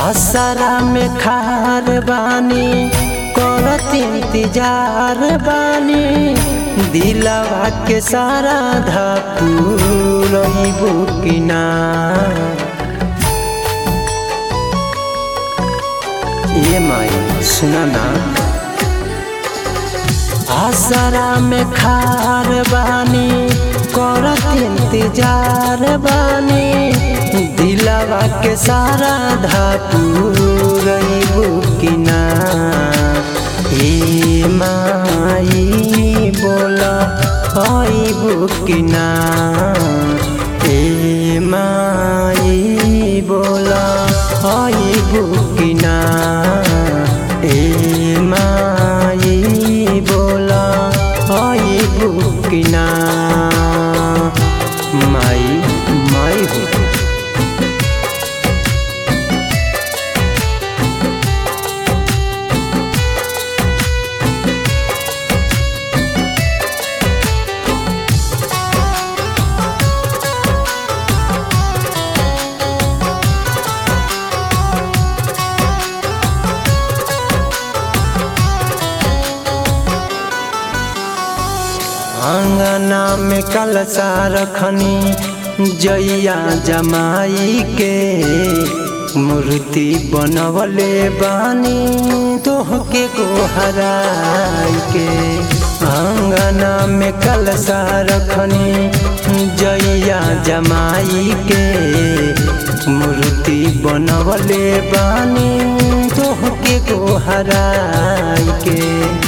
आसरा में खार बानी करत इंतजार बानी दिलवा के सारा धापुर बुकिना ये माई सुना ना आसरा में खार बानी करत इंतजार बानी दिलवा के सारा धापुर बुकिना ए माई बोला आई बुकिना ए माई बोला आई बुकिना ए माई बोला आई बुकिना माई माई हो आंगना में कलसा रखनी जैया जमाई के मूर्ति बनवले बानी तोहके को हराई के आंगना में कलसा रखनी जैया जमाई के मूर्ति बनवले बानी तोहके को हराई के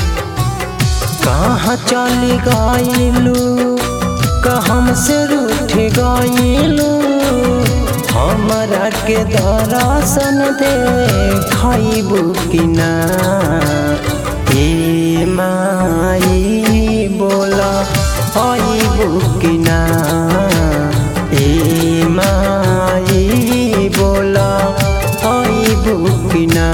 कहाँ चल गईलू कहम से रूठ गईलू हमरा के दर्शन दे खैबू कि ना ए माई बोला खैबू कि ना ए माई बोला खैबू कि ना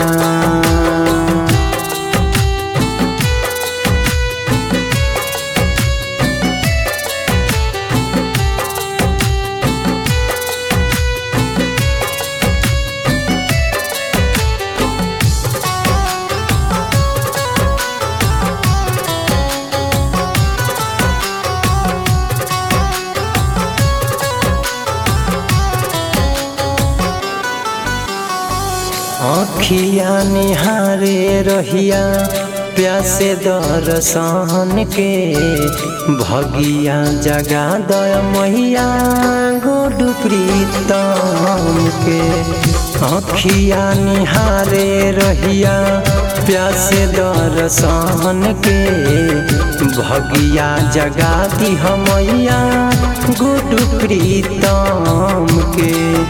अखिया निहारे रहिया प्यासे दर्शन के भगिया जगा दय मैया गोडू प्रीतम के अखिया निहारे रहिया प्यासे दर्शन के भगिया जगा दी मैया गोडू प्रीतम के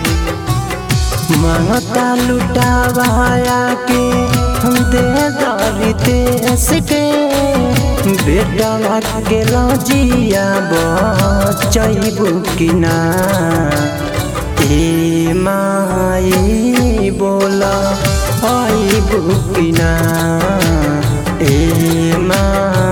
मांगता लुटावाया के हम दे दरी देश के बेटा के लजिया बचैबू कि ना ए माई बोला आईबू कि ना ए माई